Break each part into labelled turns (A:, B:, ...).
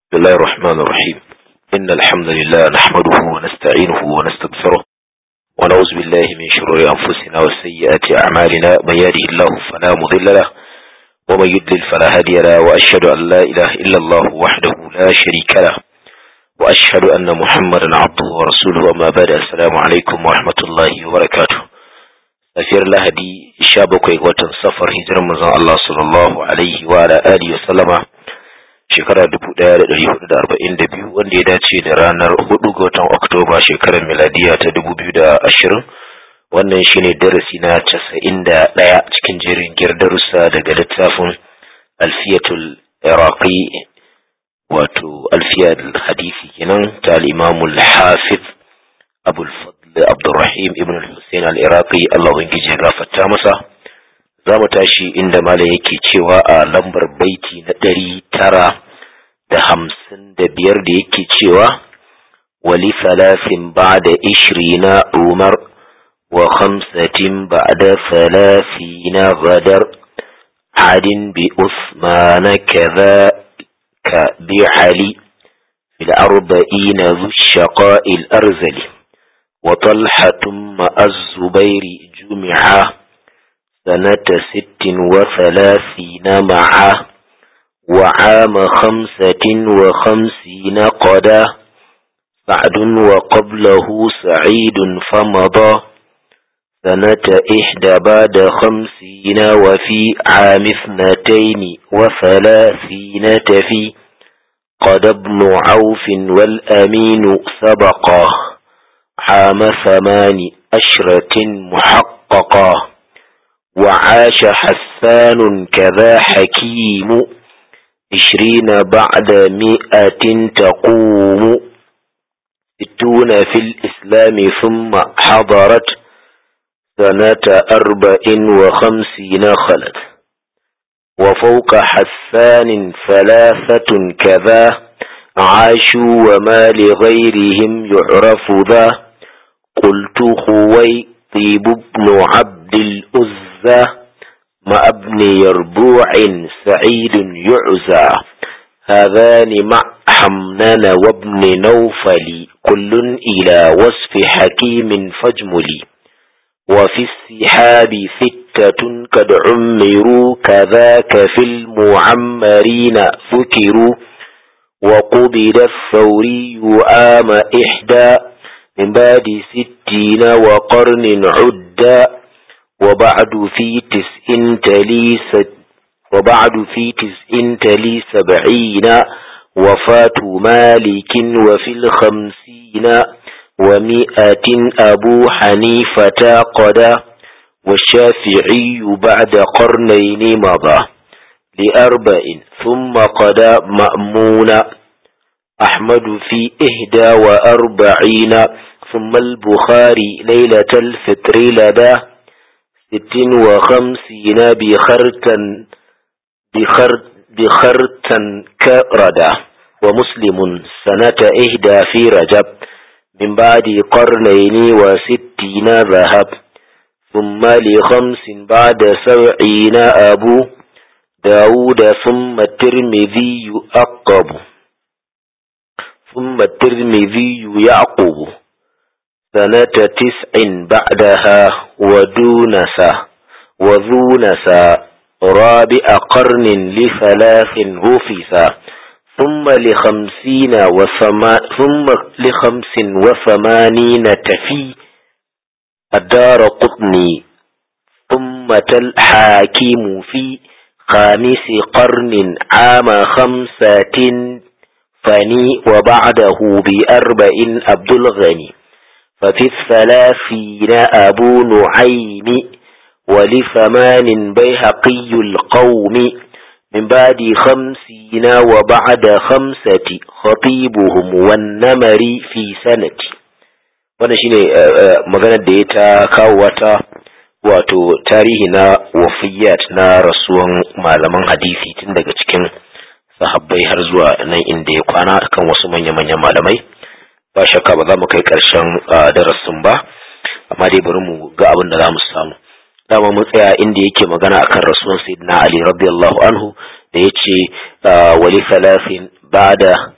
A: بسم الله الرحمن الرحيم إن الحمد لله نحمده ونستعينه ونستغفره ونعوذ بالله من شرور أنفسنا وسيئات أعمالنا من يهده الله فلا مضل له ومن يضلل فلا هادي له وأشهد أن لا إله إلا الله وحده لا شريك له وأشهد أن محمدا عبده ورسوله أما بعد السلام عليكم ورحمة الله وبركاته safiyar lahadi sha bakwai watan safar hijirar manzon Allah sallallahu alaihi wa ala alihi wa sallama shekara dubu ɗaya da ɗari hudu da arba'in da biyu wanda ya dace da ranar hudu ga watan oktoba shekarar miladiya ta dubu biyu da ashirin wannan shine darasi na casa'in da ɗaya cikin jerin giyar darussa daga littafin alfiyatul iraqi wato alfiyar hadisi kenan ta al-imamul hafiz abul fadl abdurrahim ibn al-husayn al-iraqi Allah ubangiji ya gafarta masa za mu tashi inda malam yake cewa a lambar baiti na ɗari tara da hamsin da biyar da yake cewa wali salasin ba da ishirina umar wa khamsatin ba da salasina badar hadin bi usmana kaza ka bi ali fil arba'ina zu shaqa'il arzali وطلحة مع الزبير جمعا سنة ست وثلاثين معا وعام خمسة وخمسين قدا سعد وقبله سعيد فمضى سنة إحدى بعد خمسين وفي عام اثنتين وثلاثين تفي قد ابن عوف والأمين سبقاه عام ثمان أشرة محققة وعاش حسان كذا حكيم عشرين بعد مئة تقوم ستون في الإسلام ثم حضرت سنة أربع وخمسين خلت وفوق حسان ثلاثة كذا عاشوا وما لغيرهم يعرف ذا قلت خويطيب بن عبد الأزى مع ابن يربوع سعيد يعزى هذان مع حمنان وابن نوفل كل إلى وصف حكيم فاجملي وفي السحاب ستة قد عمروا كذاك في المعمرين ذكروا وقبل الثوري عام إحدى من بعد ستين وقرن عدا وبعد في تسع تلي وبعد في تسع تلي سبعين وفاة مالك وفي الخمسين ومئة أبو حنيفة قدا والشافعي بعد قرنين مضى لأربع ثم قدا مأمون أحمد في إهدى وأربعين ثم البخاري ليلة الفطر لدى ست وخمسين بخرتا بخرت بخرتا كردا ومسلم سنة إهدى في رجب من بعد قرنين وستين ذهب ثم لخمس بعد سبعين أبو داود ثم الترمذي أقب ثم الترمذي يعقب سنة تسع بعدها ودونسا وذونسا رابع قرن لثلاث غفسا ثم لخمسين وثما ثم لخمس وثمانين تفي الدار قطني ثم الحاكم في خامس قرن عام خمسة فني وبعده بأربع عبد الغني ففي الثلاثين أبو نعيم ولثمان بيهقي القوم من بعد خمسين وبعد خمسة خطيبهم والنمر في سنة wannan shine maganar da ya ta kawo wata wato tarihi na wafiyat na rasuwan malaman hadisi tun daga cikin sahabbai har zuwa nan inda ya kwana kan wasu manya-manyan malamai ba shakka ba za mu kai ƙarshen darasin ba amma dai bari mu ga abin da za mu samu dama mun tsaya inda yake magana akan rasuwan sayyidina ali radiyallahu anhu da yace wali salasin ba'da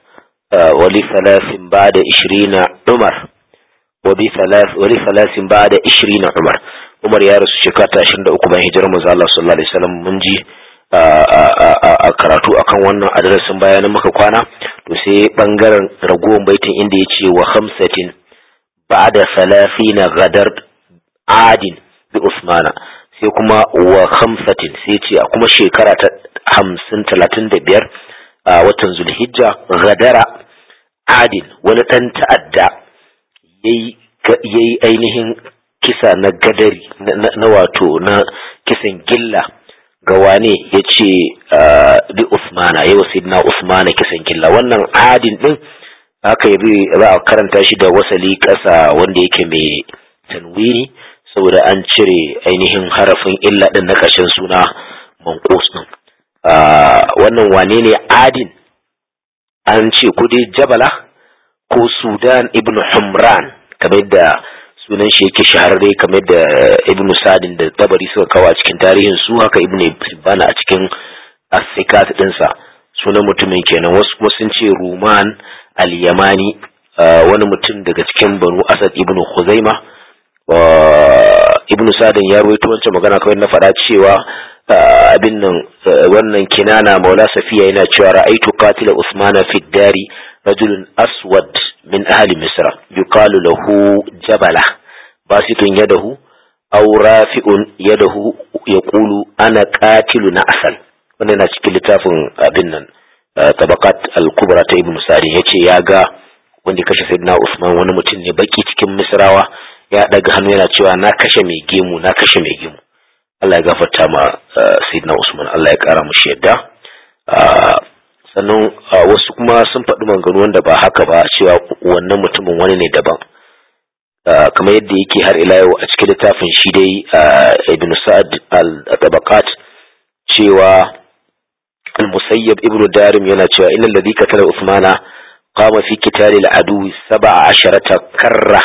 A: wali salasin ba da ishirina umar wali salasin ba da ishirina umar umar ya rasu shekara ta ashirin da uku bayan hijirar manzo Allah sallallahu alaihi wasallam mun ji a karatu akan wannan adresin bayanan muka kwana to sai bangaren ragowar baitin inda ya ce wa hamsatin ba'da salafina gadar adin bi usmana sai kuma wa hamsatin sai ce a kuma shekara ta hamsin talatin da biyar a watan zulhijja gadara adin wani ɗan ta'adda ya yi ainihin kisa na gadari na wato na kisan gilla ga wane ya ce bi usmana yau na usmana kisan gilla wannan adin ɗin aka yi za a karanta shi da wasali ƙasa wanda yake mai tanwini saboda an cire ainihin harafin illa ɗin na ƙarshen suna manƙus ɗin wannan wane ne adin an ce ko dai jabala ko sudan ibn humran kamar da sunan shi yake shahararre kamar da ibn sadin da tabari suka kawo a cikin tarihin su haka ibn hibbana a cikin asikat ɗinsa sunan mutumin kenan wasu kuma sun ce ruman al-yamani wani mutum daga cikin banu asad ibn khuzaima ibn sadin ya rawaito wancan magana kawai na faɗa cewa abin nan wannan kinana maula safiya yana cewa ra'aitu qatila usmana fi dari rajulun aswad min ahli misra yuqalu lahu jabala basitun yadahu aw rafi'un yadahu yaqulu ana qatilu na asal wannan na cikin littafin abin nan tabaqat al-kubra ta ibn sa'd yace ya ga wanda kashe sayyidina usman wani mutum ne baki cikin misrawa ya daga hannu yana cewa na kashe mai gemu na kashe mai gemu Allah ya gafarta ma Sayyidina Usman Allah ya kara mushi yadda sannan wasu kuma sun faɗi maganganu wanda ba haka ba cewa wannan mutumin wani ne daban kamar yadda yake har ila yau a cikin littafin shi dai Ibn Sa'ad al-Tabaqat cewa al-Musayyab Ibn Darim yana cewa innal ladhi qatala Usmana qama fi qitali al-adu 17 karra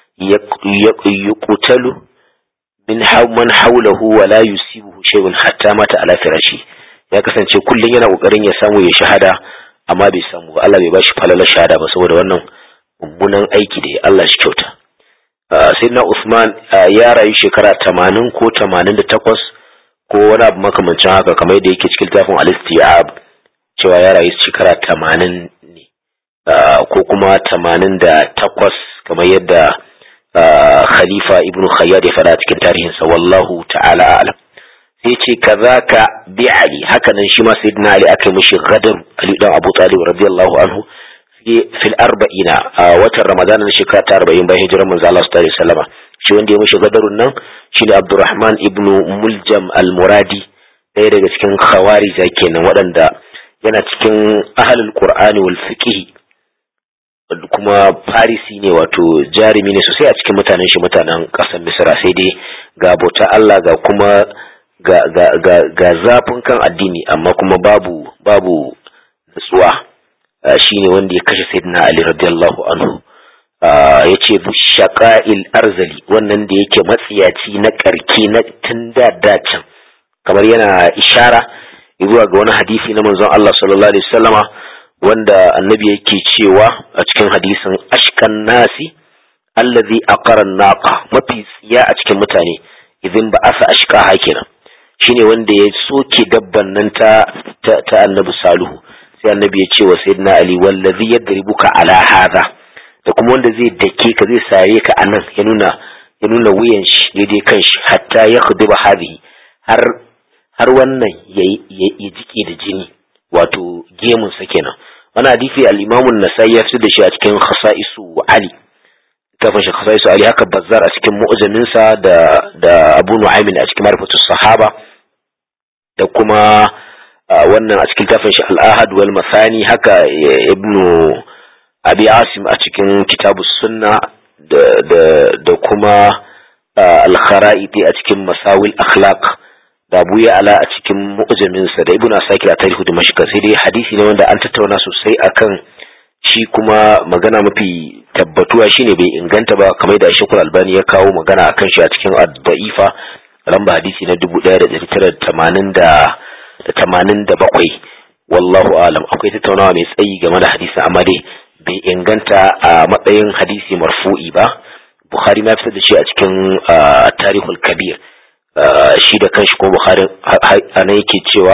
A: yuqtalu min man haulahu wa la yusibuhu shay'un hatta mata ala firashi ya kasance kullun yana kokarin ya samu ya shahada amma bai samu ba Allah bai bashi falalar shahada ba saboda wannan mummunan aiki da Allah shi kyauta sayyidina Usman ya rayu shekara 80 ko 88 ko wani abu makamancin haka kamar yadda yake cikin tafin al-istiyab cewa ya rayu shekara 80 ne ko kuma 88 kamar yadda khalifa ibnu khayyad ya faɗa cikin tarihinsa wallahu ta'ala alam sai ce kazaka bi ali haka nan shi ma sayyidina ali aka mishi gadar ali dan abu talib radiyallahu anhu fil arba'ina a watan ramadan na shekara ta arba'in bayan hijirar manzo Allah sallallahu alaihi wasallam shi wanda ya mishi gadarun nan shine abdurrahman ibnu muljam al-muradi ɗaya daga cikin khawarija kenan waɗanda yana cikin ahlul qur'ani wal fiqh kuma farisi ne wato jarumi ne sosai a cikin mutanen shi mutanen ƙasar misra sai dai ga bauta Allah ga kuma ga, ga, ga, ga zafin kan addini amma kuma babu babu nutsuwa uh, shine wanda ya kashe sayyidina ali radiyallahu anhu uh, ya ce shaqa'il arzali wannan da yake matsiyaci na karki na tun da dacin kamar yana ishara zuwa ga wani hadisi na manzon Allah sallallahu alaihi wasallama wanda annabi yake cewa a cikin hadisin ashkan nasi allazi aqara naqa mafi tsiya a cikin mutane idan ba asa ashka hakina shine wanda ya soke dabban nan ta ta, annabi saluhu sai annabi ya ce wa sayyidina ali wallazi yadribuka ala hadha da kuma wanda zai dake ka zai sare ka anan ya nuna ya nuna wuyan shi daidai kan shi hatta ya khudiba hadhihi har har wannan ya jike da jini wato gemun sa kenan wani hadisi al-Imam an-Nasai ya da shi a cikin Khasa'isu Ali kafin shi Khasa'isu Ali haka Bazzar a cikin mu'jamin sa da da Abu Nu'aym a cikin Ma'rifatus Sahaba da kuma wannan a cikin tafin shi Al-Ahad wal Masani haka Ibn Abi Asim a cikin Kitabus Sunna da da da kuma Al-Kharaiti a cikin Masawil Akhlaq da Abu Ya'la a cikin mu'jaminsa da Ibn Asakir a tarihu da mashika sai dai hadisi ne wanda an tattauna sosai akan shi kuma magana mafi tabbatuwa shine bai inganta ba kamar da Sheikhul Albani ya kawo magana akan shi a cikin ad-da'ifa lamba hadisi na 1987 wallahu alam akwai tattaunawa mai tsayi game da hadisi amma dai bai inganta a matsayin hadisi marfu'i ba bukhari ma fitar da shi a cikin tarihul kabir shi da kanshi ko bukhari ana yake cewa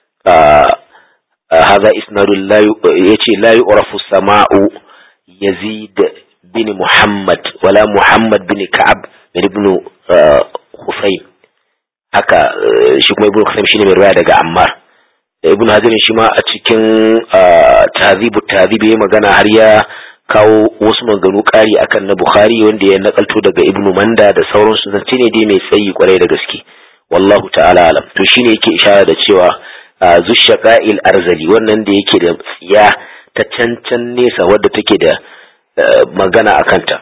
A: هذا إسناد لا يأتي لا يعرف السماء يزيد بن محمد ولا محمد بن كعب بن ابن خفيم haka shi kuma ibn Khasim shine mai riwaya daga Ammar da ibn Hajar shi ma a cikin tahzibu tahzib ya magana har ya kawo wasu maganganu ƙari akan na Bukhari wanda ya nakalto daga Ibn Manda da sauransu zance ne dai mai tsayi kwarai da gaske wallahu ta'ala alam to shine yake ishara da cewa zushaqa'il arzali wannan da yake da tsiya ta cancan nesa wadda take da magana akanta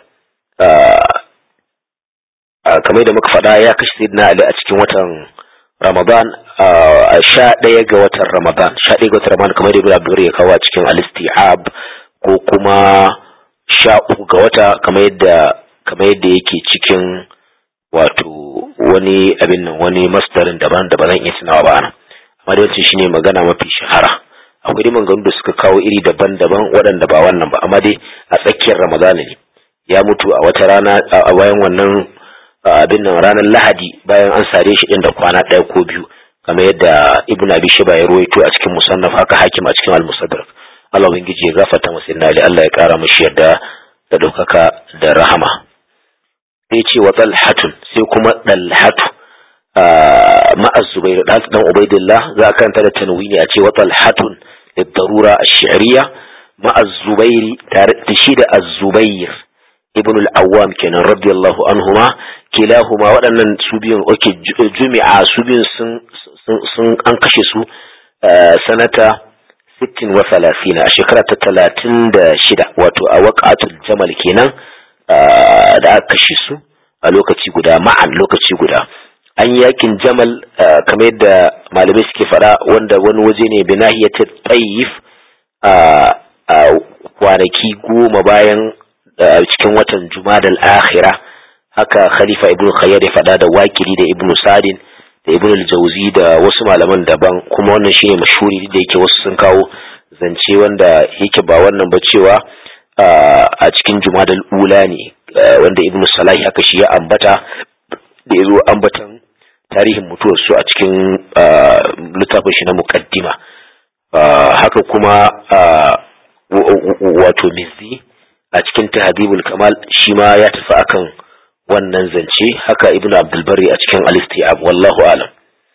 A: kamar da muka faɗa ya kashe sayyidina Ali a cikin watan Ramadan a sha ɗaya ga watan Ramadan sha ɗaya ga watan Ramadan kamar da Ibn Abdur ya kawo a cikin al-Isti'ab ko kuma sha uku ga wata kamar yadda kamar yadda yake cikin wato wani abin nan wani masdarin daban da ba zan iya tunawa ba ana amma da wancan shine magana mafi shahara akwai dai maganganu da suka kawo iri daban-daban waɗanda ba wannan ba amma dai a tsakiyar Ramadana ne ya mutu a wata rana a bayan wannan abin nan ranar lahadi bayan an sare shi din da kwana ɗaya ko biyu kamar yadda ibn abi shiba ya ruwaito a cikin musannaf haka hakim a cikin al-musaddarak Allah ubangiji ya gafarta masa inna li Allah ya kara mashi yarda da daukaka da rahama sai ce wa talhatun sai kuma dalhatu ma'a zubair dan dan ubaidillah za ka kanta da tanwini a ce wa talhatun lidarura ash-shi'riyya ma'a zubairi tare da shi da az-zubair ibn al-awwam kenan radiyallahu anhuma kilahuma waɗannan su biyun oke jumi'a su biyun sun an kashe su sanata 60 wa 30 a shekara ta 36 wato a waqatul jamal kenan da aka kashe su a lokaci guda ma'an lokaci guda an yakin jamal kamar yadda malamai suke fada wanda wani waje ne binahiyatul tayyif a kwanaki goma bayan cikin watan jumadal akhira haka khalifa ibnu khayyar ya faɗa da wakili da ibnu sadin da ibnu al-jawzi da wasu malaman daban kuma wannan shine mashhuri da yake wasu sun kawo zance wanda yake ba wannan ba cewa a cikin jumadal ula ne wanda ibnu salahi haka shi ya ambata da yazo ambatan tarihin mutuwar su a cikin littafin shi na muqaddima haka kuma wato mizzi a cikin tahdibul kamal shi ma ya tafi akan wannan zance haka ibn abdulbari a cikin al-istiab wallahu alam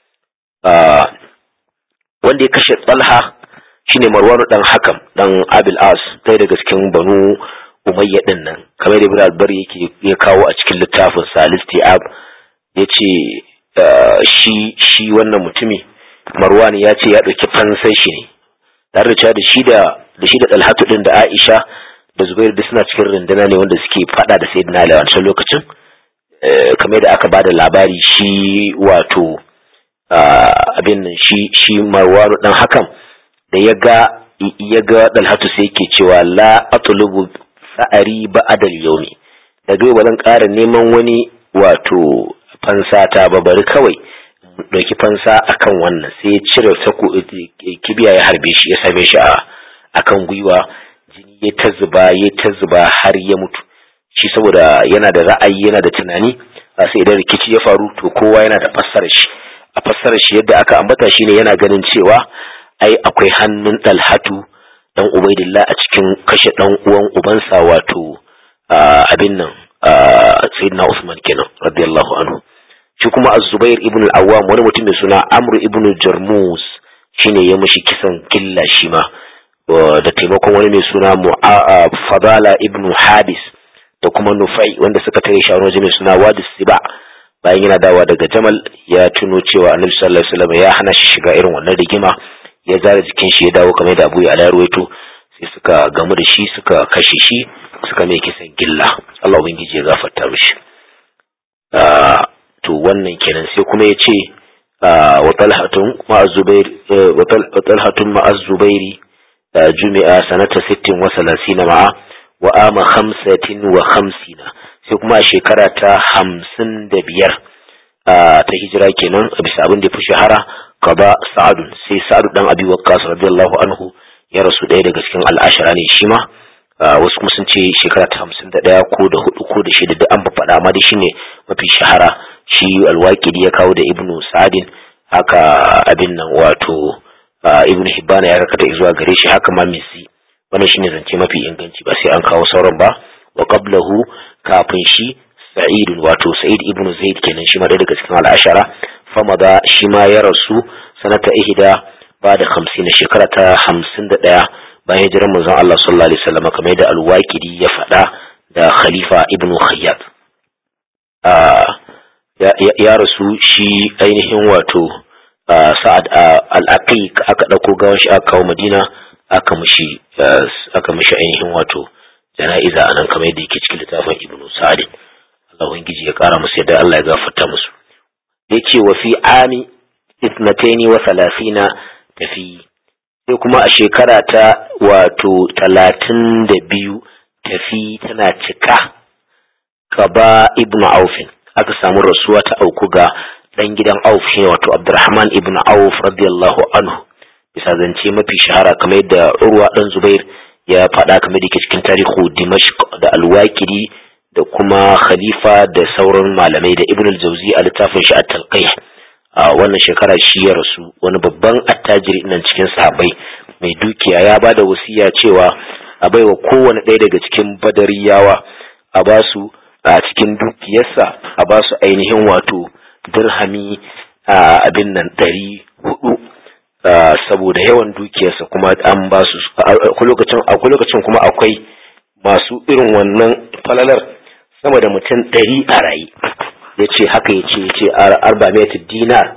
A: wanda ya kashe talha shine marwanu dan hakam dan abil as ɗaya daga cikin banu umayya din nan kamar da ibn abdulbari yake ya kawo a cikin littafin sa al-istiab yace shi shi wannan mutumi marwan ya ce ya ɗauki fansai shi ne tare da cewa da shi da da shi da talhatu din da aisha da zubairu duk suna cikin runduna ne wanda suke fada da sayyidina ali a wancan lokacin kamar da aka ba da labari shi wato abin nan shi shi marwanu dan hakan da ya ga ya ga dalhatu sai yake cewa la atlubu sa'ari ba'dal yawmi da bai ba zan ƙara neman wani wato fansata ba bari kawai ɗauki fansa akan wannan sai ya cire kibiya ya harbe shi ya same shi a akan gwiwa jini ya ta zuba ya ta zuba har ya mutu shi saboda yana da ra'ayi yana da tunani sai idan rikici ya faru to kowa yana da fassarar shi a fassarar shi yadda aka ambata shine yana ganin cewa ai akwai hannun dalhatu dan ubaidillah a cikin kashe dan uwan ubansa wato abin nan sayyidina usman kenan radiyallahu anhu shi kuma az-zubair ibn al-awwam wani mutum mai suna amr ibn jarmus shine ya mishi kisan killa shi ma da taimakon wani mai suna fadala ibn habis da kuma nufai wanda suka tare shi a waje mai suna wadis siba bayan yana dawa daga jamal ya tuno cewa annabi sallallahu alaihi wasallam ya hana shi shiga irin wannan rigima ya zara jikin shi ya dawo kamar da abu ya alayarwaito sai suka gamu da shi suka kashe shi suka mai kisan gilla Allah ubangiji ya gafarta mishi to wannan kenan sai kuma ya ce wa talhatun ma'a zubair wa talhatun ma'a zubairi jumi'a sanata sittin wa salasina ma'a wa ama khamsatin wa khamsina sai kuma a shekara ta hamsin da biyar ta hijira kenan a bisa abin da ya fi shahara qada sa'ad sai sa'ad dan abi waqqas radiyallahu anhu ya rasu ɗaya daga cikin al'ashara ne shi ma wasu kuma sun ce shekara ta hamsin da ɗaya ko da hudu ko da shida duk an faɗa amma dai shine mafi shahara shi alwaƙidi ya kawo da ibnu sa'adin haka abin nan wato ibnu hibbana ya rakata zuwa gare shi haka ma misi wannan shine zance mafi inganci ba sai an kawo sauran ba wa qablahu kafin shi sa'id wato sa'id ibnu zaid kenan shi ma ɗaya daga cikin al'ashara famada shi ma ya rasu sanata ihda ba da hamsin shekara ta hamsin da ɗaya bayan hijirar manzon Allah sallallahu alaihi wasallam kamar da al-Waqidi ya faɗa da Khalifa Ibn Khayyat ya rasu shi ainihin wato Sa'ad al-Aqiq aka ɗauko gawan shi aka kawo Madina aka mishi aka mishi ainihin wato jana'iza anan kamar yadda yake cikin littafin Ibn Sa'd Allah ubangiji ya kara musu yadda Allah ya gafarta musu yace wa fi ami ithnataini wa thalathina tafi sai kuma a shekara ta wato talatin da biyu tafi tana cika kaba ibnu aufin aka samu rasuwa ta auku ga dan gidan auf shi wato abdurrahman ibnu auf radiyallahu anhu bisa zance mafi shahara kamar yadda urwa dan zubair ya faɗa kamar da ke cikin tarihu dimashq da alwakiri da kuma khalifa da sauran malamai da ibn al-jawzi a littafin shi at-talqih a wannan shekara shi ya rasu wani babban attajiri nan cikin sahabbai mai dukiya ya ba da wasiya cewa a baiwa kowane ɗaya daga cikin badariyawa a ba su a cikin dukiyarsa a ba su ainihin wato dirhami a abin nan ɗari hudu saboda yawan dukiyarsa kuma an ba su akwai lokacin kuma akwai masu irin wannan falalar sama da mutum ɗari a raye ya ce haka ya ce ya ce arba dinar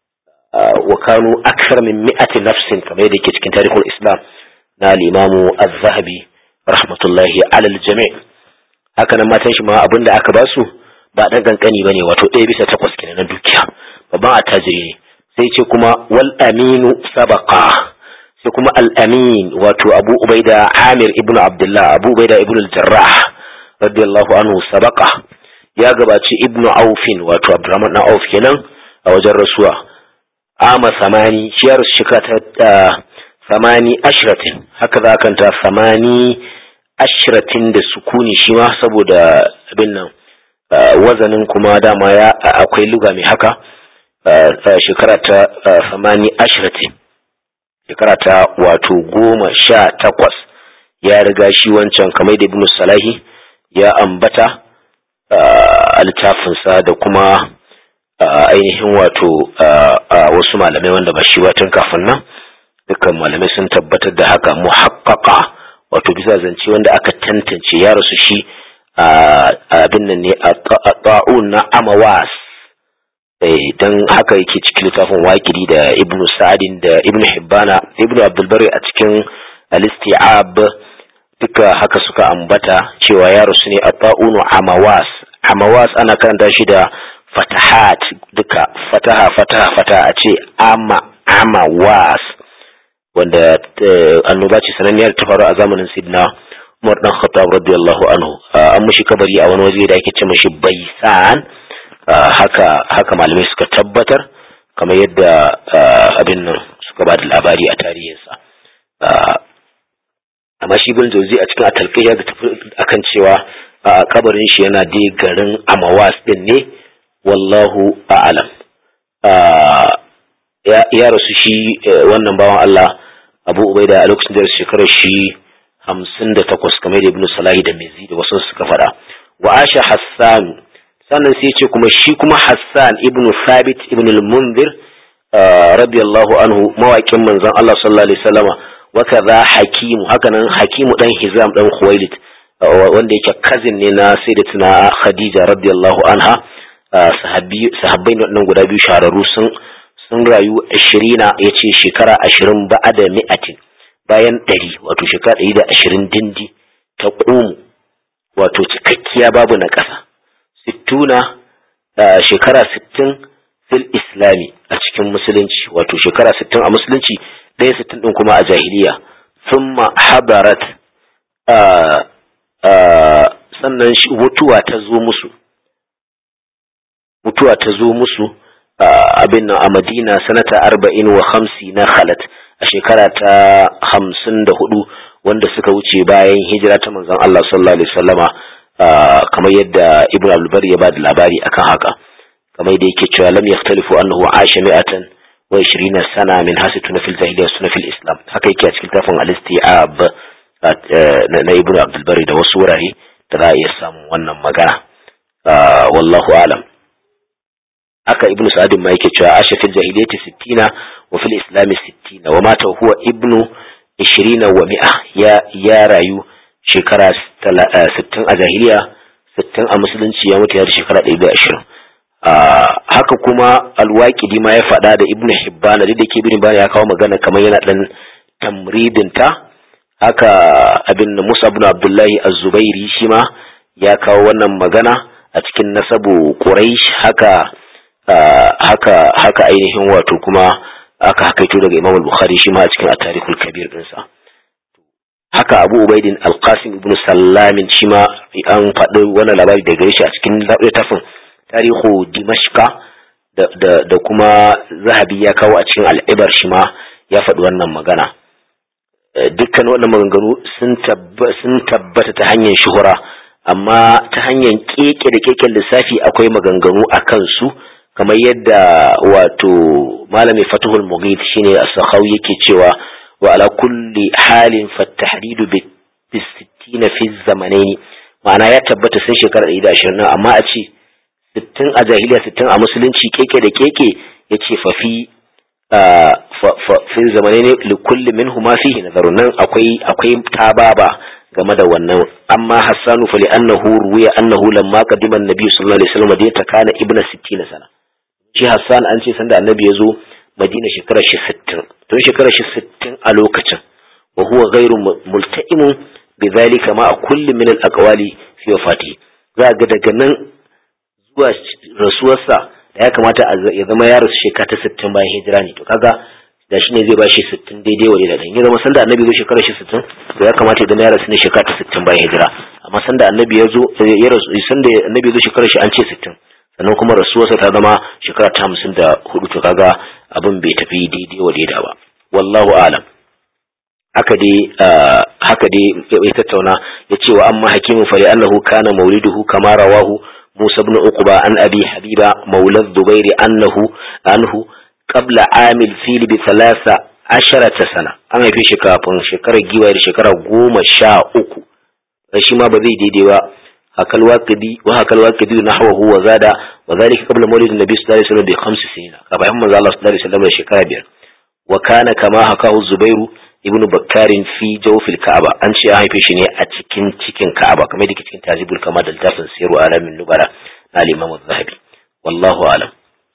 A: wa kanu aksar min mi'ati nafsin kamar yadda yake cikin tarihul islam na limamu az-zahabi rahmatullahi alal jami' haka nan matan shi ma abin da aka ba su ba dan kankani bane wato ɗaya bisa takwas kenan na dukiya babban attajiri ne sai ce kuma wal aminu sabaqa sai kuma al amin wato abu ubaida amir ibnu abdullah abu ubaida ibnu al-jarrah radiyallahu anhu sabaqa ya gabaci ibnu aufin wato abdurrahman na auf kenan a wajen rasuwa ama samani shi ya rasu shekara ta samani ashiratin haka za kanta samani ashiratin da sukuni shi ma saboda abin nan wazanin kuma dama ya akwai luga mai haka shekara ta samani ashiratin shekara ta wato goma sha takwas ya riga shi wancan kamar da ibn salahi ya ambata a littafinsa da kuma ainihin wato wasu malamai wanda ba shi watan kafin nan dukkan malamai sun tabbatar da haka muhaqqaqa wato bisa zance wanda aka tantance ya rasu shi abin nan ne a ta'un na amawas dan haka yake cikin littafin waƙiri da ibnu sa'adin da ibnu hibbana ibnu abdulbari a cikin al-isti'ab duka haka suka ambata cewa ya rasu ne a ta'unu amawas amawas ana karanta shi da fatahat duka fataha fataha fataha a ce ama ama was wanda annoba ce sananniyar ta faru a zamanin sidna umar dan khattab radiyallahu anhu an mushi kabari a wani waje da ake ce mashi baisan haka haka malamai suka tabbatar kamar yadda abin nan suka ba da labari a tarihinsa amma shi bin jauzi a cikin atalkai ya tafi akan cewa kabarin shi yana dai garin amawas din ne wallahu a'lam ya rasu shi wannan bawan Allah Abu Ubaida a lokacin da shekarar shi hamsin da takwas kamar da Ibn Salahi da Mizi da wasu suka faɗa wa Asha Hassan sannan sai ce kuma shi kuma Hassan ibn Thabit ibn al-Munzir radiyallahu anhu mawaƙin manzon Allah sallallahu alaihi wasallama wa kaza Hakimu hakanan Hakimu dan Hizam dan Khuwailid wanda yake kazin ne na Sayyidatuna Khadija radiyallahu anha sahabbai nan guda biyu shahararru sun sun rayu ashirina ya ce shekara ashirin ba'a da mi'atin bayan ɗari wato shekara ɗari da ashirin dindi ta ƙumu wato cikakkiya babu na ƙasa sittuna shekara sittin fil islami a cikin musulunci wato shekara sittin a musulunci ɗaya sittin ɗin kuma a jahiliya thumma habarat sannan mutuwa ta zo musu mutuwa ta zo musu abin a madina sanata arba'in wa hamsi na khalat a shekara ta hamsin da hudu wanda suka wuce bayan hijira ta manzon Allah sallallahu alaihi wasallama kamar yadda ibn abdulbar ya ba da labari akan haka kamar yadda yake cewa lam yahtalifu annahu asha mi'atan wa 20 sana min hasituna fil jahiliyyah sunna fil islam haka yake a cikin tafin al-isti'ab na ibn abdulbar da wasu wurare da za a iya samun wannan magana wallahu alam haka ibnu sa'adin ma yake cewa asha fil jahiliyyati 60 wa fil islam 60 wa mata huwa ibnu 20 wa mi'a ya ya rayu shekara 60 a jahiliya 60 a musulunci ya mutu ya da shekara 120 haka kuma alwaqidi ma ya faɗa da ibnu hibban da ke bin bani ya kawo magana kamar yana dan tamridin ta haka abin musa ibn abdullahi az-zubairi shi ma ya kawo wannan magana a cikin nasabu quraish haka haka haka ainihin wato kuma aka hakaito daga Imam Bukhari shi ma a cikin at-Tarikhul Kabir dinsa haka Abu Ubaidin Al-Qasim ibn Sallamin shi ma an faɗi wannan labari daga shi a cikin littafin Tarihu Dimashqa da, da, da kuma Zahabi ya kawo a cikin Al-Ibar shi ma ya faɗi wannan magana dukkan wannan maganganu sun tabbata ta hanyar shuhura amma ta hanyar keke da keken lissafi akwai maganganu a kansu kamar yadda wato malami fatuhul mughith shine as-sakhawi yake cewa wa ala kulli halin fatahdidu bi 60 fi zamanaini ma'ana ya tabbata sun shekara 120 amma a ce 60 a jahiliya 60 a musulunci keke da keke yace fa fi fi zamanaini li kulli minhuma fihi nazarun nan akwai akwai tababa game da wannan amma hassanu fa li annahu ruwiya annahu lamma qadima an-nabi sallallahu alaihi wasallam madinata kana ibna 60 sana shi Hassan an ce sanda annabi ya zo Madina shekarar shi sittin tun shekarar shi sittin a lokacin wa huwa ghairu multa'imun bi zalika ma kulli min al aqwali fi wafati za ga daga nan zuwa rasuwarsa da ya kamata ya zama ya rasu shekara ta sittin bayan hijira ne to kaga da shi ne zai bashi sittin daidai wa daidai ya zama sanda annabi ya zo shekarar shi sittin to ya kamata ya zama ya rasu ne shekara ta sittin bayan hijira amma sanda annabi ya zo ya rasu sanda annabi ya zo shekarar shi an ce sittin sannan kuma rasuwarsa ta zama shekara ta hamsin da hudu to kaga abin bai tafi daidai wa daida ba wallahu alam haka dai haka dai ya tattauna ya ce wa amma hakimin fari annahu kana mauliduhu kama rawahu musa ibn uqba an abi habiba maulad zubairi annahu anhu qabla amil fil bi thalatha asharata sana an haife shi kafin shekarar giwa da shekara goma sha uku shi ma ba zai daidai ba هكا الواقدي وهكا الواقدي نحوه وزاد وذلك قبل مولد النبي صلى الله عليه وسلم بخمس سنين كما يحمد الله صلى الله عليه وسلم شكرا بير وكان كما حكاه الزبير ابن بكار في جوف الكعبة أن شيء هاي فيشني أتكين تكين كعبة كما يدك تكين تعزيب الكما دلتافن سير على من نبرة الإمام الذهبي والله أعلم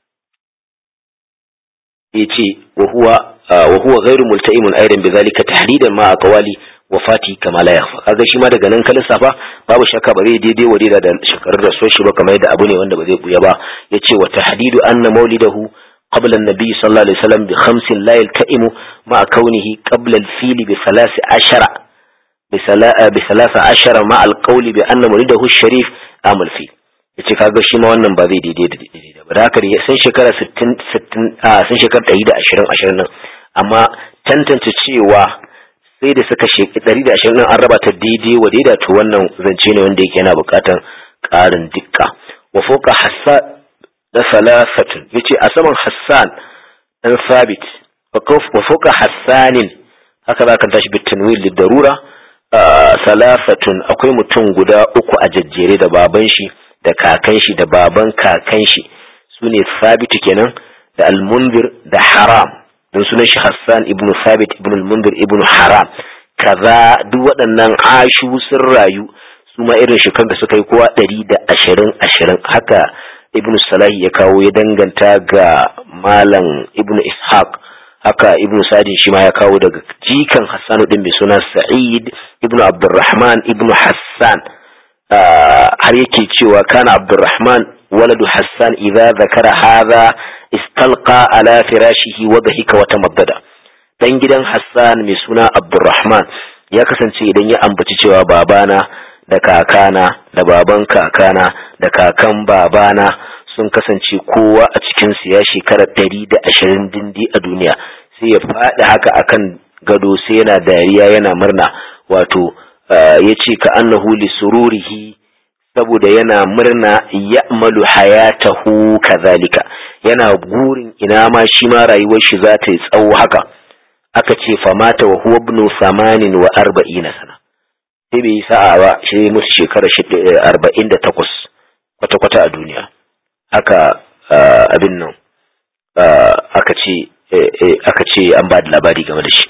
A: يتي وهو وهو غير ملتئم أيضا بذلك تحديدا مع أقوالي wafati kama la yakhfa kaga shi ma daga nan ka lissafa babu shakka ba zai daidai wa da shekarun rasuwar shi ba kamar yadda abu ne wanda ba zai buya ba yace wa tahdidu anna maulidahu qabla an-nabi sallallahu alaihi wasallam bi khamsin la yaltaimu ma kaunihi qabla al-fil bi thalath ashara bi thalatha ashara ma al-qawl bi anna maulidahu sharif amal fi yace kaga shi ma wannan ba zai daidai da daidai ba da haka sun shekara 60 60 sun shekara 120 20 nan amma tantance cewa sai da suka sheki ɗari da ashirin an raba ta daidai wa daida to wannan zance ne wanda yake yana buƙatar ƙarin dukka wa foka hassan da salafatun yace a saman hassan dan sabit wa foka hassanin haka za ka tashi bi tanwil darura salafatun akwai mutum guda uku a jajjere da baban shi da kakan shi da baban kakan shi sune sabitu kenan da almundir da haram don sunan shi Hassan ibn Thabit ibn al-Mundir ibn Haram kaza duk waɗannan ashu sun rayu su ma irin shekar da suka yi kowa ɗari da ashirin ashirin haka ibn Salahi ya kawo ya danganta ga malam ibn Ishaq haka ibn Sadin shi ma ya kawo daga jikan Hassan din mai suna Sa'id ibn Abdurrahman ibn Hassan har yake cewa kana Abdurrahman waladu Hassan idza zakara hadha istalqa ala firashihi wa dhahika wa tamaddada dan gidan Hassan mai suna Abdurrahman ya kasance idan ya ambaci cewa babana da kakana da baban kakana da kakan babana sun kasance kowa a cikinsu ya shekara ɗari da ashirin dindi a duniya sai ya faɗi haka akan gado sai yana dariya yana murna wato ya ce ka annahu li sururihi saboda yana murna ya'malu hayatahu kazalika yana gurin ina ma shi ma rayuwar shi za ta yi tsawo haka aka ce famata wa huwa ibnu samanin wa arba'ina sana sai bai yi sa'a ba shi musu shekara arba'in da takwas kwata-kwata a duniya haka abin nan aka ce aka ce an ba da labari game da shi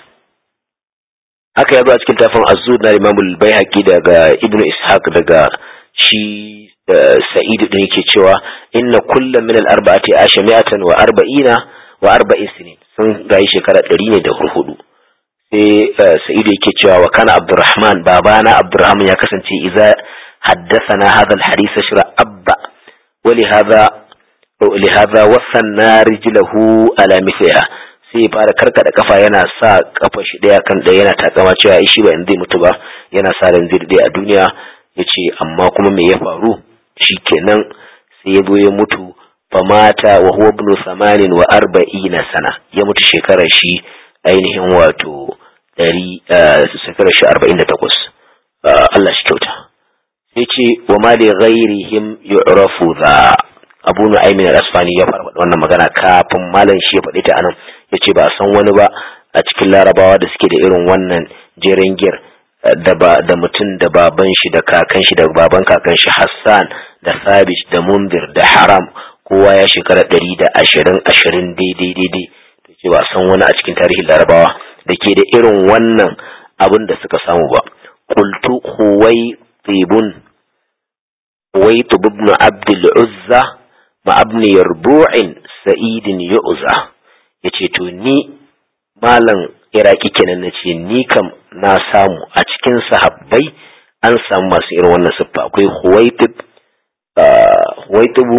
A: haka ya zo a cikin tafin azud na imamul bai daga ibnu ishaq daga shi sa'idu din yake cewa inna kullum min al-arba'ati asha mi'atan wa arba'ina wa arba'in sinin sun gayi shekara ɗari ne da hurhudu sai sa'idu yake cewa wa kana abdurrahman babana abdurrahman ya kasance idza haddathana hadha al-hadith shira abba wa li hadha li hadha wasanna rijlahu ala mithliha sai fara karkada kafa yana sa kafa shi daya kan daya yana takama cewa shi ba in zai mutu ba yana sa ran zai a duniya yace amma kuma me ya faru shikenan sai ya zo ya mutu famata wa huwa ibn samanin wa arba'ina sana ya mutu shekarar shi ainihin wato ɗari shekarar shi arba'in da takwas Allah shi kyauta sai ce wa ma li ghairihim yu'rafu za abu nu'aymin al-asfani ya fara wannan magana kafin malam shi ya faɗi ta anan yace ba san wani ba a cikin larabawa da suke da irin wannan jeren gir da ba da mutum da baban shi da kakan shi da baban kakan shi Hassan da Sabit da Mundir da Haram kowa ya shekara ɗari da ashirin ashirin daidai daidai to ce ba san wani a cikin tarihin larabawa da ke da irin wannan abin da suka samu ba qultu huwaytibun huwaytib ibn abdul uzza ma abni yarbu'in sa'idin yu'za yace to ni malam iraki kenan nace ni kam na samu a cikin sahabbai an samu masu irin wannan siffa akwai huwaytib huwaytibu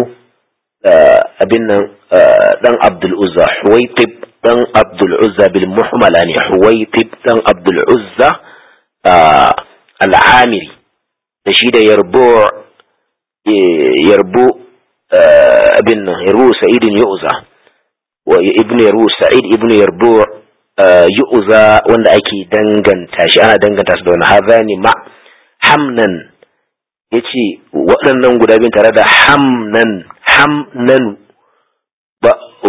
A: abin nan dan Abdul Uzza Huwaitib dan Abdul Uzza bil muhmala ne Huwaitib dan Abdul Uzza al-Amiri da shi da Yarbu Yarbu abin nan Yarbu Sa'id Yu'za wa ibn Yarbu Sa'id ibn Yarbu Yu'za wanda ake danganta shi ana danganta su da wani hazani ma hamnan yace waɗannan guda biyun tare da hamnan hamnanu ba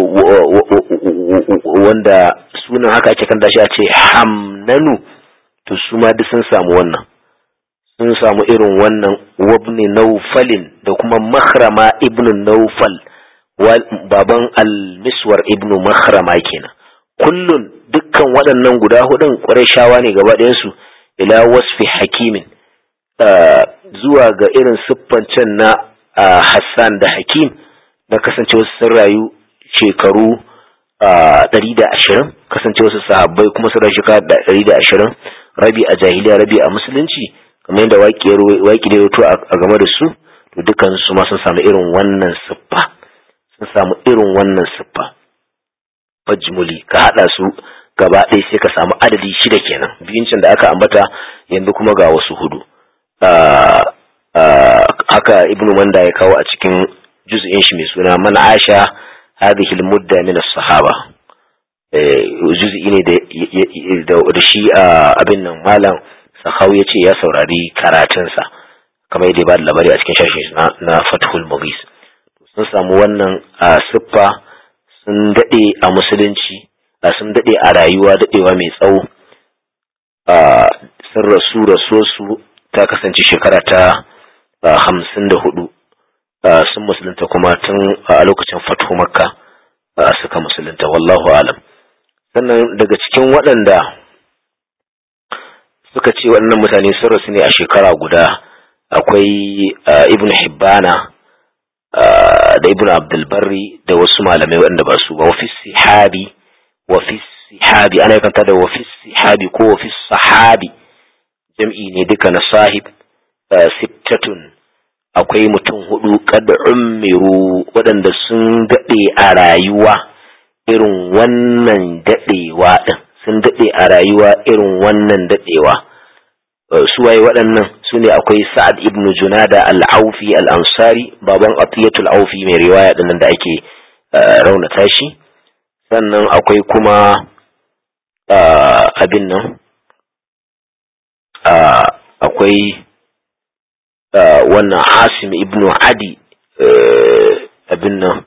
A: wanda sunan haka ake kan shi a ce hamnanu to su ma duk sun samu wannan sun samu irin wannan wabni naufalin da kuma makhrama ibnu naufal baban al-miswar ibnu makhrama kenan kullun dukkan waɗannan guda hudun ƙwarai shawa ne gaba ɗayansu ila wasfi hakimin zuwa ga irin siffancen na Hassan da Hakim na kasance wasu sun rayu shekaru ɗari da ashirin kasance wasu sahabbai kuma sun rayu shekara ɗari da ashirin rabi a jahiliya rabi a musulunci kamar yadda waƙi da yato a game da su to dukkan su ma sun samu irin wannan siffa sun samu irin wannan siffa majmuli ka haɗa su gaba ɗaya sai ka samu adadi shida kenan biyun can da aka ambata yanzu kuma ga wasu hudu haka ibnu manda ya kawo a cikin juz'in shi mai suna man asha hadhihi al-mudda min as-sahaba juz'i ne da da shi abin nan malam sahau yace ya saurari karatun sa kamar yadda ba da labari a cikin shashin na, na Fathul Mughis sun samu wannan siffa sun dade a musulunci sun dade a rayuwa dadewa mai tsawo sun rasu rasuwarsu ta kasance shekara ta hamsin da hudu sun musulunta kuma tun a lokacin fatu makka suka musulunta wallahu alam sannan daga cikin waɗanda suka ce waɗannan mutane sun rasu ne a shekara guda akwai ibn hibbana da ibn abdulbarri da wasu malamai waɗanda ba su ba wafi sihabi wafi sihabi ana kanta da wafi sihabi ko wafi sahabi jam'i ne duka na sahib sittatun akwai mutum hudu kad ummiru waɗanda sun daɗe a rayuwa irin wannan daɗewa ɗin sun daɗe a rayuwa irin wannan daɗewa suwaye waɗannan su ne akwai sa'ad ibn junada al-aufi al-ansari baban atiyatul aufi mai riwaya ɗinnan da ake raunata shi sannan akwai kuma abin nan akwai wannan asim ibn adi abin nan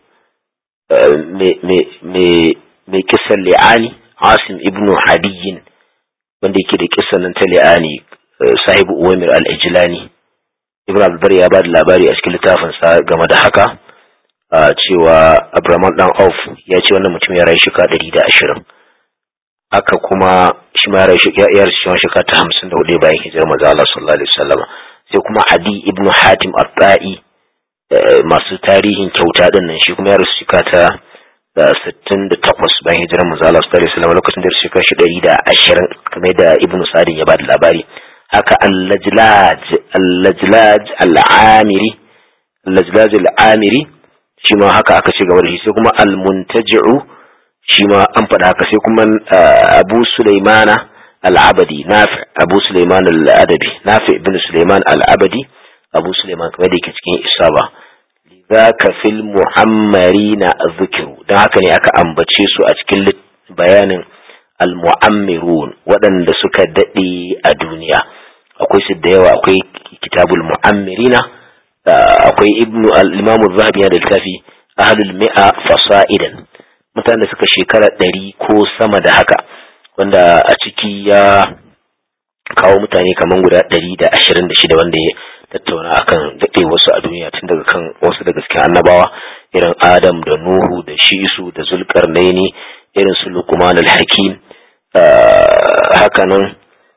A: mai kisan li'ani asim ibn hadiyin wanda yake da kisan nan ta li'ani sahibu uwamir al-ijlani ibn abdulbar ya ba da labari a cikin littafinsa game da haka cewa abraman dan auf ya ce wannan mutum ya rayu shika ɗari da ashirin haka kuma shi ma ya rayu shika ta hamsin da hudu bayan hijirar maza Allah sallallahu alaihi wasallam sai kuma adi ibn hatim at-ta'i masu tarihin kyauta din nan shi kuma ya rasu shika ta sittin da takwas bayan hijirar maza Allah sallallahu alaihi wasallam lokacin da shika shi ɗari da ashirin kamar da ibn sa'adin ya ba da labari haka al-lajlaj al-lajlaj al-amiri al-lajlaj al-amiri shi ma haka aka ce gaba da shi sai kuma al-muntaji'u shi ma an faɗa haka sai kuma abu sulaimana al-abadi nafi abu sulaiman al-adabi nafi ibn sulaiman al-abadi abu sulaiman kamar da yake cikin isaba lidhaka fil muhammarina dhikru dan haka ne aka ambace su a cikin bayanin al-mu'ammirun waɗanda suka daɗe a duniya akwai su da yawa akwai kitabul mu'ammirina akwai ibnu al-imam az-zahabi da littafi ahlul mi'a fasaidan mutanen da suka shekara ɗari ko sama da haka wanda a ciki ya kawo mutane kamar guda ɗari da ashirin da shida wanda ya tattauna akan daɗe wasu a duniya tun daga kan wasu daga cikin annabawa irin adam da nuhu da shisu da zulkarnaini irin su luqman al-hakim hakanan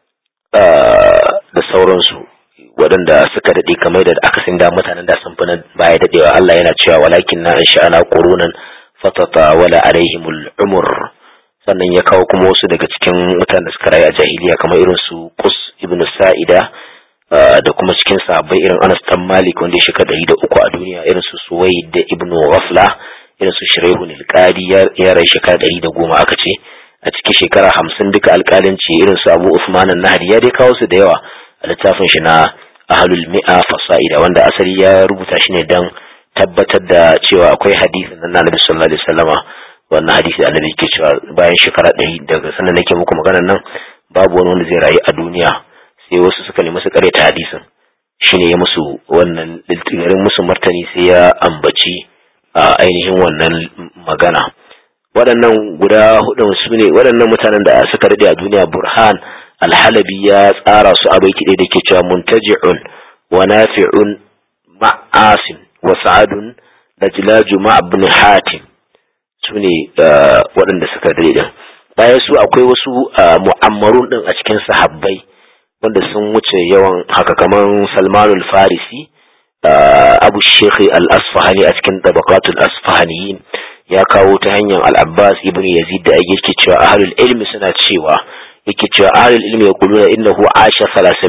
A: da sauransu waɗanda suka daɗe kamar da aka sin da mutanen da sun fi na baya daɗewa Allah yana cewa walakin na in sha'ana qurunan fatata wala alaihimul umur sannan ya kawo kuma wasu daga cikin mutanen da suka rayu a jahiliya kamar irin su Qus ibn Sa'ida da kuma cikin sahabbai irin Anas dan Malik wanda ya shekara ɗari da uku a duniya irin su Suwaid ibn Ghafla irin su Shuraihun al-Qadi ya rayu shekara ɗari da goma aka ce a cikin shekara hamsin duka alƙalanci irin su Abu Usman an-Nahdi ya dai kawo su da yawa a littafin shi na Ahlul Mi'a Fasa'ida wanda asali ya rubuta shi ne dan tabbatar da cewa akwai hadisin nan Annabi sallallahu alaihi wasallama wannan hadisi Annabi yake cewa bayan shekara ɗari daga sannan nake muku maganar nan babu wani wanda zai rayu a duniya sai wasu suka nemi su ta hadisin shine ya musu wannan garin musu martani sai ya ambaci a ainihin wannan magana waɗannan guda hudu su ne waɗannan mutanen da suka daɗe a duniya burhan alhalabi ya tsara su a baiti ɗaya da ke cewa muntaji'un wa nafi'un ma'asim wa sa'adun najlaju ma ibn hatim su ne waɗanda suka daɗe din bayan su akwai wasu mu'ammarun din a cikin sahabbai wanda sun wuce yawan haka kaman salmanul farisi abu shekhi al-asfahani a cikin tabaqatul asfahaniyin ya kawo ta hanyar al-abbas ibn yazid da yake cewa ahlul ilmi suna cewa yake cewa ahlul ilmi yaquluna innahu asha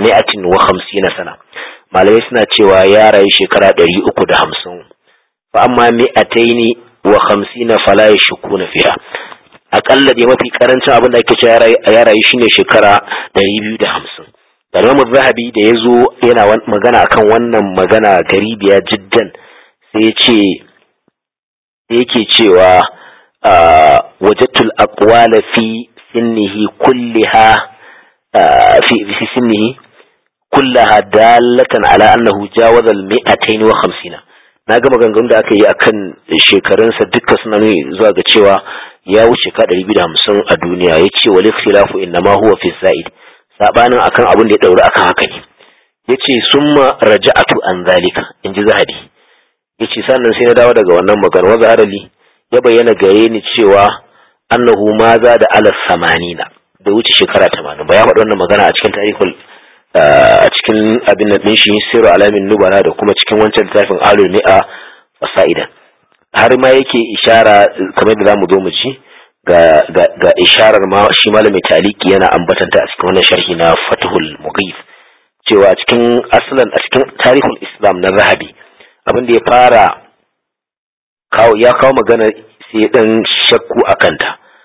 A: 350 sana malamai suna cewa ya rayu shekara 350 fa amma mi'ataini wa 50 fala yashkuna fiha akalla dai mafi karancin abin da ake cewa ya rayu shine shekara 250 Imam Zahabi da ya zo yana magana akan wannan magana garibiya jiddan sai ya ce yake cewa wajattul aqwala fi sinnihi kulliha fi fi sinnihi kullaha dalatan ala annahu jawaza al-mi'atayn wa khamsina na ga maganganun da aka yi akan shekarunsa dukkan suna nuni zuwa ga cewa ya wuce ka 250 a duniya yace wal ikhtilafu innama huwa fi zaid sabanin akan abin da ya dauri akan haka ne yace summa raja'atu an zalika inji zahabi yace sannan sai na dawo daga wannan magana wa zaharali ya bayyana gare ni cewa annahu ma za da ala samanina da wuce shekara 80 ba ya faɗi wannan magana a cikin tarihul a cikin abin da din shi siru alamin nubala da kuma cikin wancan littafin alul mi'a fasaidan har ma yake ishara kamar da zamu zo mu ci ga ga isharar ma shi malami taliki yana ambatanta a cikin wannan sharhi na Fathul Mughith cewa a cikin aslan a cikin tarihul Islam na Zahabi abin da ya fara kawo ya kawo magana sai dan shakku akanta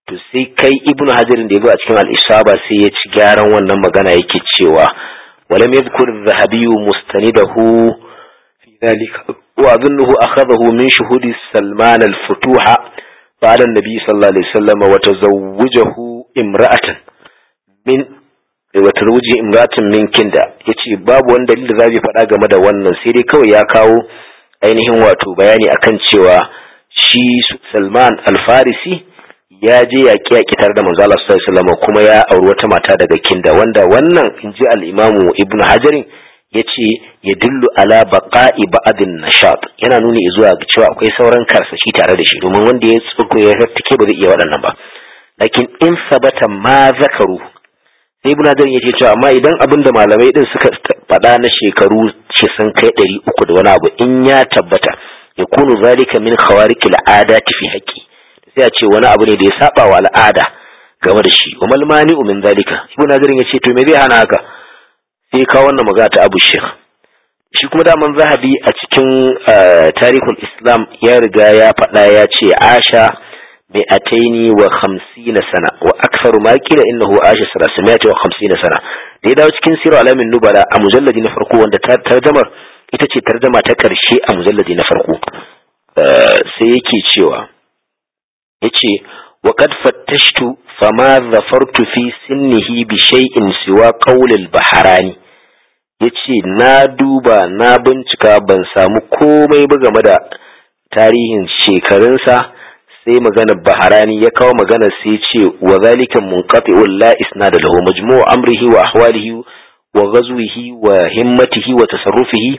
A: to sai kai ibnu hajarin da ya zo a cikin al-isaba sai ya ci gyaran wannan magana yake cewa walam yadhkur az-zahabi mustanidahu fi dhalika wa adunnuhu akhadahu min shuhudi salman al-futuha ba'da an-nabi sallallahu alaihi wasallam wa tazawwajahu imra'atan min wa tazawwaji imra'atan min kinda yace babu wani dalili da zabi faɗa game da wannan sai dai kawai ya kawo ainihin wato bayani akan cewa shi Salman al-Farisi ya je yaƙi yaƙi tare da manzo Allah sallallahu alaihi wasallam kuma ya auri wata mata daga Kinda wanda wannan inji al-Imamu Ibn Hajar yace ya dillu ala baqa'i ba'din nashat yana nuni zuwa ga cewa akwai sauran karsashi tare da shi domin wanda ya tsugo ya take ba zai iya waɗannan ba lakin in sabata ma zakaru sai Ibn Hajar yace cewa amma idan abin da malamai din suka faɗa na shekaru ce sun kai ɗari uku da wani abu in ya tabbata yakunu zalika min khawariqil adati fi haqqi sai a ce wani abu ne da ya saba wa al'ada game da shi wa malmani min zalika ibn nazarin ya ce to me zai hana haka sai ka wannan magana ta abu shekh shi kuma daman zahabi a cikin tarihul islam ya riga ya faɗa ya ce asha mai ataini wa hamsina sana wa aksaru ma kila innahu asha salasimiya wa hamsina sana da ya dawo cikin sirar alamin nubala a mujalladi na farko wanda tarjamar ita ce tarjama ta ƙarshe a mujalladi na farko sai yake cewa yace wa qad fattashtu fama zafartu fi sinnihi bi shay'in siwa qawlil baharani yace na duba na bincika ban samu komai ba game da tarihin shekarunsa sai maganar baharani ya kawo magana sai ce wa zalika munqati'un la isnada lahu majmu'u amrihi wa ahwalihi wa ghazwihi wa himmatihi wa tasarrufihi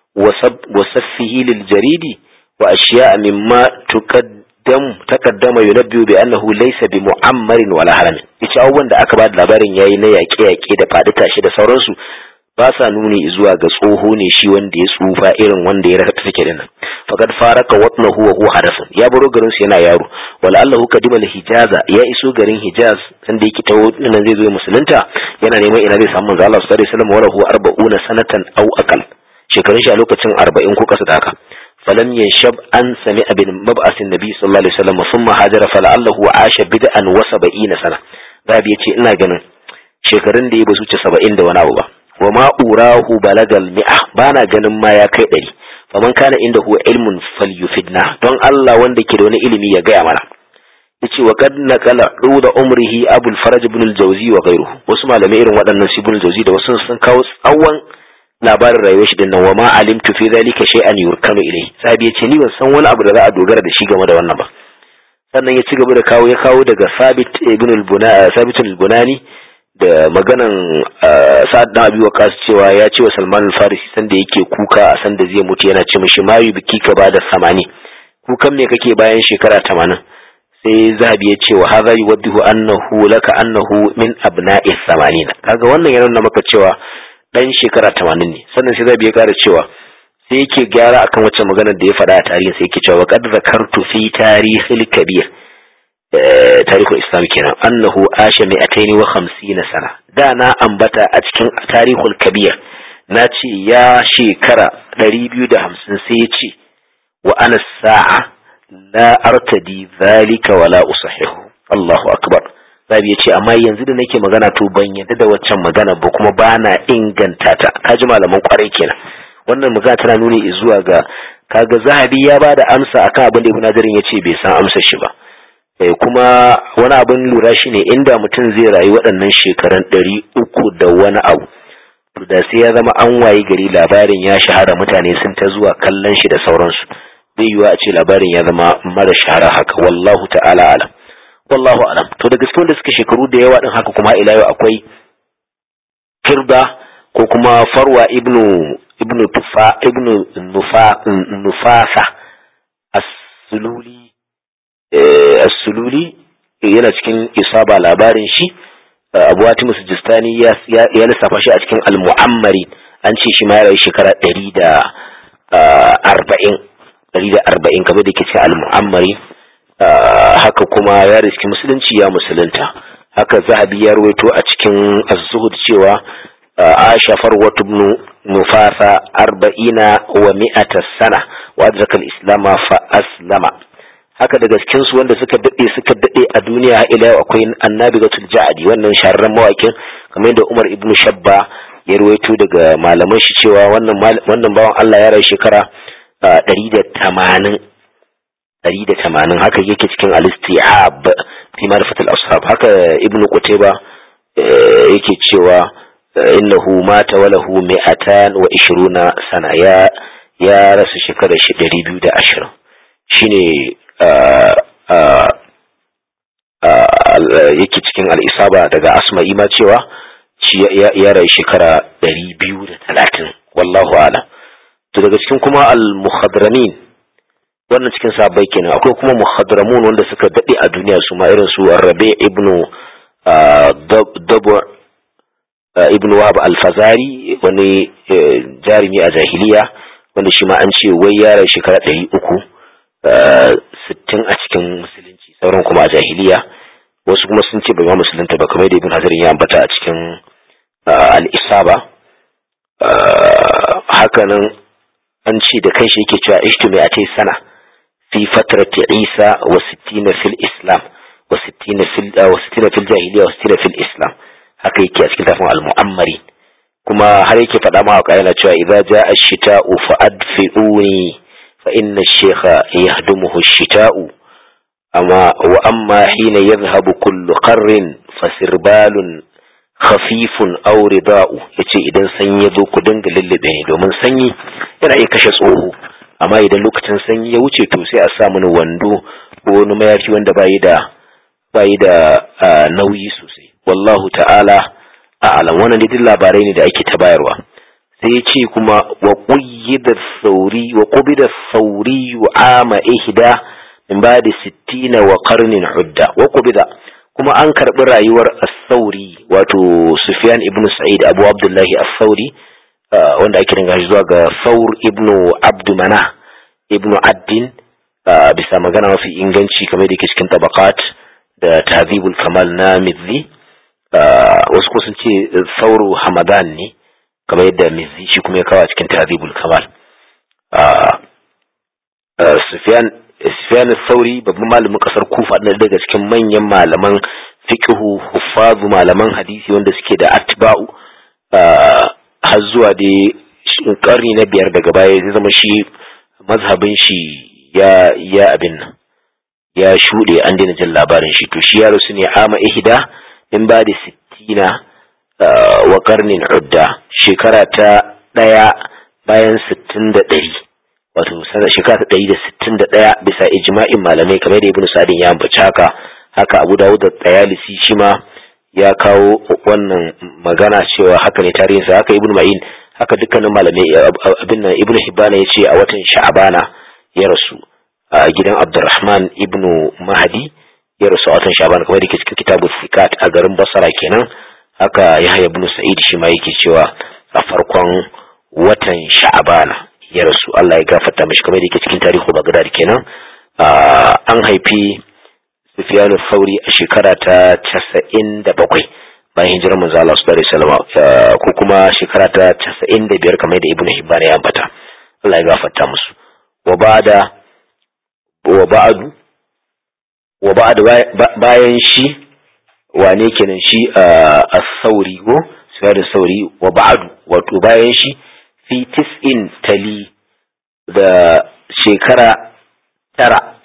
A: wa saffihi lil jaridi wa ashiya'a mimma tuqaddam taqaddama yunabbi'u bi annahu laysa bi mu'ammarin wala haramin yace abubuwan da aka ba da labarin yayi na yaƙe-yaƙe da faɗi tashi da sauransu ba sa nuni zuwa ga tsoho ne shi wanda ya tsufa irin wanda ya raka take dinnan faqad faraka watnahu wa huwa hadathun ya baro garin su yana yaro wala allahu kadima hijaza ya iso garin hijaz sanda yake tawo nan zai zo musulunta yana neman ina zai samu manzo Allah sallallahu alaihi wasallam wala huwa arba'una sanatan aw aqal shekarun shi a lokacin 40 ko kasa da haka فلم ينشب أن سمع بمبعث النبي صلى الله عليه وسلم ثم هاجر فلعله عاش بدءا وسبعين سنة باب يتي ina ganin shekarun da ya basu ce saba'in da wani abu ba wa ma urahu balagal mi'a bana ganin ma ya kai ɗari faman kana inda huwa ilmun falyufidna don Allah wanda ke da wani ilimi ya gaya mana yace wa qad naqala da umrihi abul faraj ibn al-jawzi wa ghayruhu wasu malamai irin waɗannan su ibn al-jawzi da wasu sun kawo tsawon labarin rayuwar shi dinnan wa ma alimtu fi zalika shay'an yurkanu ilai sabi yace ni ban san wani abu da za a dogara da shi game da wannan ba sannan ya ci gaba da kawo ya kawo daga sabit ibn al-bunani sabit al-bunani da maganan sa'ad dan abi waqas cewa ya ce wa salman al-farisi sanda yake kuka a sanda zai mutu yana ce mishi mayu biki ka bada samani kukan me kake bayan shekara 80 sai zahabi ya ce wa hadha yuwaddihu annahu laka annahu min abna'i 80 kaga wannan yana nuna maka cewa dan shekara tamanin ne sannan sai zai ya kara cewa sai yake gyara akan wacce maganar da ya faɗa a tarihin sai yake cewa qad zakartu fi tarihil kabir tarihul islam kenan annahu asha mi'ataini wa khamsina sana da na ambata a cikin tarihul kabir na ce ya shekara ɗari biyu da hamsin sai ya ce wa ana sa'a la artadi zalika wala usahihu Allahu akbar Zabi ya ce amma yanzu da nake magana to ban yadda da waccan magana ba kuma ba na inganta ta kaji malaman kwarai kenan wannan magana tana nuni zuwa ga kaga zahabi ya bada amsa akan abin da ibn nazarin ya ce bai san amsar shi ba eh kuma wani abin lura shine inda mutum zai rayu waɗannan shekarun ɗari uku da wani abu to da sai ya zama an wayi gari labarin ya shahara mutane sun ta zuwa kallon shi da sauransu bai yiwa a ce labarin ya zama mara shahara haka wallahu ta'ala alam wallahu alam to da gaske wanda suka shekaru da yawa din haka kuma ila yau akwai firda ko kuma farwa ibnu ibnu tufa ibnu nufa nufasa as-sululi as-sululi yana cikin isaba labarin shi abu hatim sujistani ya ya lissafa shi a cikin al-mu'ammari an ce shi ma ya rayu shekara 140 140 kamar da ke cikin al-mu'ammari haka kuma ya riski musulunci ya musulunta haka zahabi ya rawaito a cikin az-zuhud cewa Aisha Farwat ibn Nufasa arba'ina wa mi'ata sana wa adraka al-islam fa aslama haka daga cikin su wanda suka dade suka dade a duniya har ila akwai annabigatul ja'di wannan shahararren mawakin kamar yadda Umar ibn Shabba ya ruwaito daga malaman shi cewa wannan wannan bawan Allah ya rayu shekara 180 180 haka yake cikin al-isti'ab fi ma'rifat al-ashab haka ibn Qutayba yake cewa innahu mata wa lahu mi'atan wa ishiruna sana ya ya rasu shekarar shi 220 shine yake cikin al'isaba daga asma'i ma cewa shi ya rayu shekara ɗari biyu da talatin wallahu ala to daga cikin kuma al-muhadramin wannan cikin sabai kenan akwai kuma muhadramun wanda suka daɗe a duniya su ma irin su rabe ibnu dabu ibnu wahab al-fazari wani jarumi a jahiliya wanda shi ma an ce wai ya rayu shekara ɗari uku sittin a cikin musulunci sauran kuma a jahiliya wasu kuma sun ce bai ma musulunta ba kamar da ibn hazarin ya ambata a cikin al'isaba hakanan an ce da kanshi yake cewa ishtu mai atai sana fi fatrati isa wa sittina fil islam wa sittina fil wa sittina fil jahiliya wa sittina fil islam haka yake a cikin tafin al-mu'ammari kuma har yake faɗa ma wa yana cewa idza jaa ash-shita'u fa adfi'uni fa inna ash-shaykha yahdumuhu ash-shita'u amma wa amma hina yadhhabu kullu qarrin fasirbalun khafifun aw rida'u yace idan sanyi ya zo ku dinga lullube ne domin sanyi yana iya kashe tsoho amma idan lokacin sanyi ya wuce to sai a sa mini wando ko wani mayafi wanda bayi da bayi da nauyi sosai wallahu ta'ala a'lam wannan duk labarai ne da ake ta bayarwa sai ya ce kuma wa qayyida sauri wa qubida sauri ama ihda min ba'di sittina wa qarnin udda wa qubida kuma an karbi rayuwar as-sauri wato Sufyan ibn Sa'id Abu Abdullahi as-Sauri wanda ake dinga zuwa ga Saur ibn Abd Manah ibn Addin bisa magana mafi inganci kamar da ke cikin tabaqat da Tahzibul Kamal na Mizzi wasu ko sun ce Sauru Hamadan ne kamar yadda Mizzi shi kuma ya kawo cikin Tahzibul Kamal Sufyan Sufyan Sauri babban malamin kasar Kufa ɗaya daga cikin manyan malaman fiqhu huffazu malaman hadisi wanda suke da atba'u har zuwa dai karni na biyar daga baya zai zama shi mazhabin shi ya ya abin nan ya shuɗe an daina jin labarin shi to shi ya rasu ne ama ihda in ba da sittina wa karnin udda shekara ta ɗaya bayan sittin da ɗari wato shekara ta ɗari da sittin da ɗaya bisa ijma'in malamai kamar da ibn sa'adin ya ambaci haka haka abu dawud da tsayalisi shi ma ya kawo wannan magana cewa haka ne tarihinsa haka ibn ma'in haka dukkanin malamai abin nan ibn hibana ya ce a watan sha'abana ya rasu a gidan abdurrahman ibn mahadi ya rasu a watan sha'abana kamar da ke cikin kitabu fikat a garin basara kenan haka yahya ibn sa'id shi ma yake cewa a farkon watan sha'abana ya rasu Allah ya gafarta mishi kamar da yake cikin tarihu bagdad kenan an haifi Sufyan Sauri a shekara ta casa'in da bakwai bayan hijirar manzo Allah sallallahu alaihi wasallam ko kuma shekara ta casa'in da biyar kamar da Ibn Hibban ya ambata Allah ya gafarta musu wa ba'da wa ba'du wa ba'da bayan shi wane kenan shi as-Sauri ko Sufyan Sauri wa ba'du wato bayan shi fi tis'in tali da shekara tara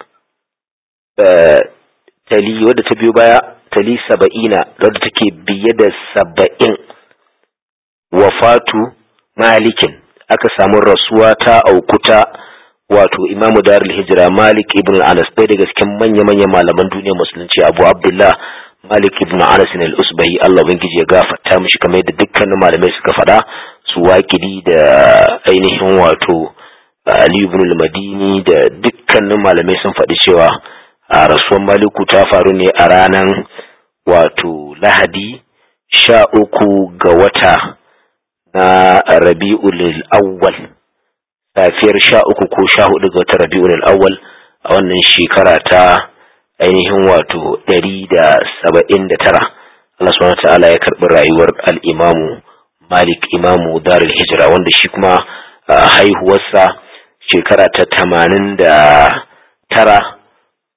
A: tali wadda ta biyo baya tali saba'ina wadda take biye da saba'in wafatu malikin aka samu rasuwa ta aukuta wato imamu darul hijira malik ibn anas ɗaya daga cikin manya-manyan malaman duniyar musulunci abu abdullah malik ibn anas al usbahi allah ubangiji ya gafarta mishi kamar yadda dukkanin malamai suka faɗa su waƙidi da ainihin wato ali ibn al-madini da dukkanin malamai sun faɗi cewa a rasuwan maliku ta faru ne a ranar wato lahadi sha uku ga wata na rabi'ul awwal safiyar sha uku ko sha hudu ga wata rabi'ul awwal a wannan shekara ta ainihin wato ɗari da saba'in da tara Allah subhanahu ta'ala ya karɓi rayuwar al'imamu malik imamu darul hijira wanda shi kuma haihuwarsa shekara ta tamanin da tara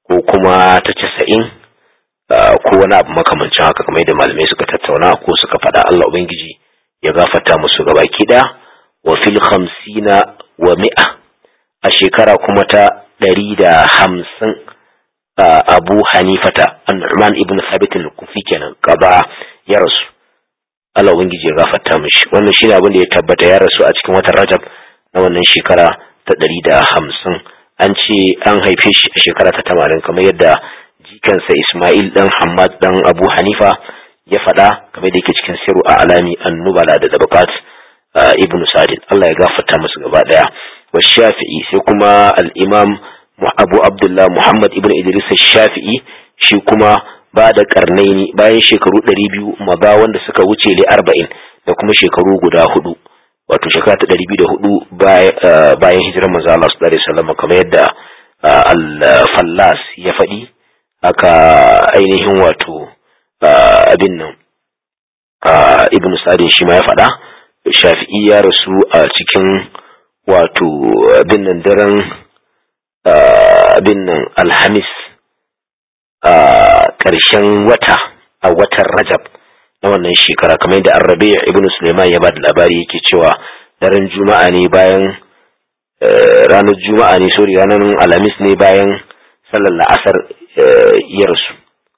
A: ko kuma ta casa'in ko wani abu makamancin haka kamar yadda malamai suka tattauna ko suka faɗa Allah Ubangiji ya gafarta musu gabaki ɗaya wa fil khamsina wa mi'a a shekara kuma ta ɗari da hamsin abu hanifata an-nu'man ibn thabit al-kufi kenan qaba ya rasu Allah ubangiji ya gafarta mishi wannan shine abin da ya tabbata ya rasu a cikin watan Rajab na wannan shekara ta ɗari da hamsin an ce an haife shi a shekara ta tamanin kamar yadda jikansa Ismail dan Hamad dan Abu Hanifa ya faɗa kamar da yake cikin siru a alami annubala da tabaqat ibn Sa'id Allah ya gafarta musu gaba daya wa Shafi'i sai kuma al-Imam Abu Abdullah Muhammad ibn Idris Shafi'i shi kuma ba da karnaini bayan shekaru ɗari biyu maza wanda suka wuce li arba'in da kuma shekaru guda hudu wato shekara ta ɗari biyu da hudu bayan hijirar manzo Allah su ɗari sallama kamar yadda al-fallas ya faɗi haka ainihin wato abin nan ibn sadin shi ma ya faɗa shafi'i ya rasu a cikin wato abin nan daren abin nan alhamis a ƙarshen wata a watan Rajab na wannan shekara kamar yadda Arrabi ibn Sulaiman ya ba da labari yake cewa daren Juma'a ne bayan ranar Juma'a ne sorry ranar Alhamis ne bayan sallar la'asar ya rasu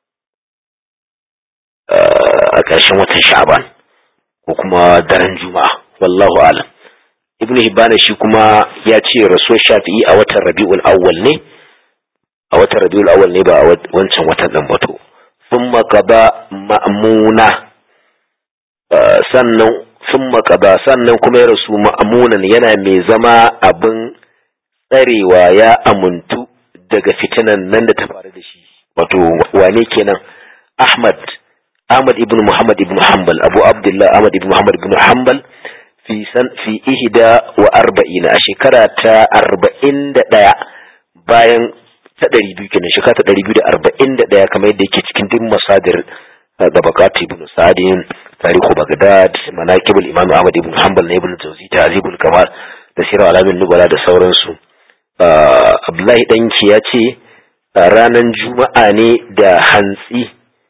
A: a ƙarshen watan Sha'ban ko kuma daren Juma'a wallahu alam Ibn Hibban shi kuma ya ce rasuwar Shafi'i a watan Rabiul Awwal ne a watan rabiul awal ne ba a wancan watan ɗan bato sun makaba ma'amuna sannan sun makaba sannan kuma ya rasu ma'amunan yana mai zama abin tsarewa ya amuntu daga fitinan nan da ta faru da shi wato wane kenan ahmad ahmad ibn muhammad ibn hanbal abu abdullah ahmad ibn muhammad ibn hanbal fi san fi ihda wa arba'ina a shekara ta arba'in da ɗaya bayan ta ɗari biyu kenan shekara ta ɗari biyu da arba'in da ɗaya kamar yadda yake cikin duk masadir da bakati ibn sa'adin tarihu bagdad manaqibul imam ahmad ibn hanbal na ibn jawzi ta'zibul kamal da sirar alamin nubala da sauransu abdullahi danki ya ce ranar juma'a ne da hantsi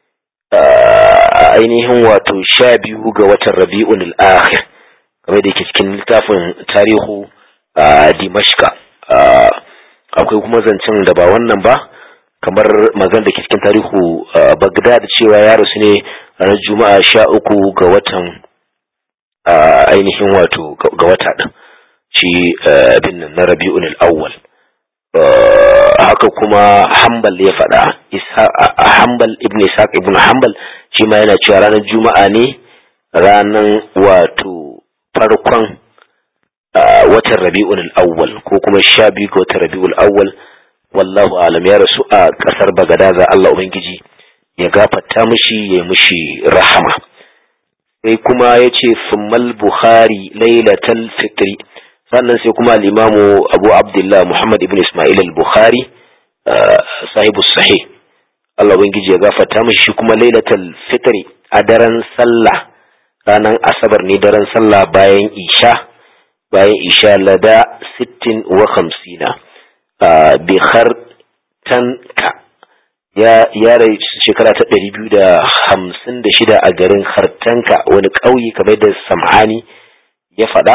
A: ainihin wato sha biyu ga watan rabi'un al-akhir kamar da yake cikin littafin tarihu dimashka akwai kuma zancen da ba wannan ba kamar mazan da ke cikin tarihu bagdad cewa ya rasu ne ranar juma'a sha uku ga watan ainihin wato ga wata ɗin shi abin nan na rabi'un al'awwal haka kuma hambal ya faɗa hambal ibn ishaq ibn hambal shi ma yana cewa ranar juma'a ne ranar wato farkon watan rabi'ul awwal ko kuma sha biyu ga watan rabi'ul awwal wallahu alam ya rasu a kasar bagadaza Allah ubangiji ya gafarta mishi ya mishi rahama sai kuma ya ce summal bukhari lailatal fitri sannan sai kuma al-imamu abu abdullah muhammad ibn ismail al-bukhari sahibu sahih Allah ubangiji ya gafarta mishi kuma lailatal fitri a daren sallah ranar asabar ne daren sallah bayan isha bayan isha lada sittin wa hamsina bi tanka ya ya shekara ta ɗari biyu da hamsin da shida a garin hartanka wani ƙauye kamar da sam'ani ya faɗa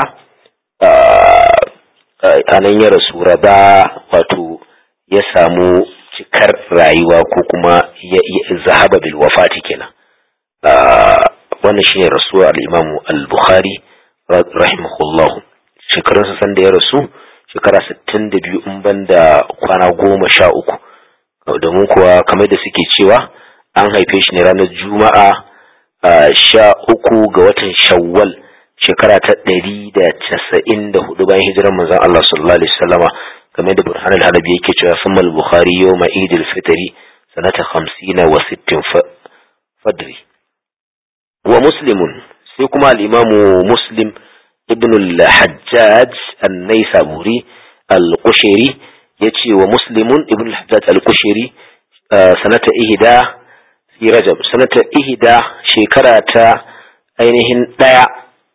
A: a nan ya rasu raba wato ya samu cikar rayuwa ko kuma ya zahaba bil wafati kenan wannan shine rasuwa al-imamu al-bukhari rahimahullahu shekarunsa sanda ya rasu shekara sittin da biyu in ban da kwana goma sha uku domin kuwa kamar da suke cewa an haife shi ne ranar juma'a sha uku ga watan shawwal shekara ta ɗari da casa'in da hudu bayan hijirar manzon Allah sallallahu alaihi wasallama kamar da burhan al-halabi yake cewa sun al-bukhari yau ma idil fitri sanata hamsina wa sittin fadri wa muslimun sai kuma al-imamu muslim ibn al-hajjaj an-naisaburi al-qushayri yace wa muslimun ibn al-hajjaj al-qushayri sanata ihda fi rajab sanata ihda shekara ta ainihin daya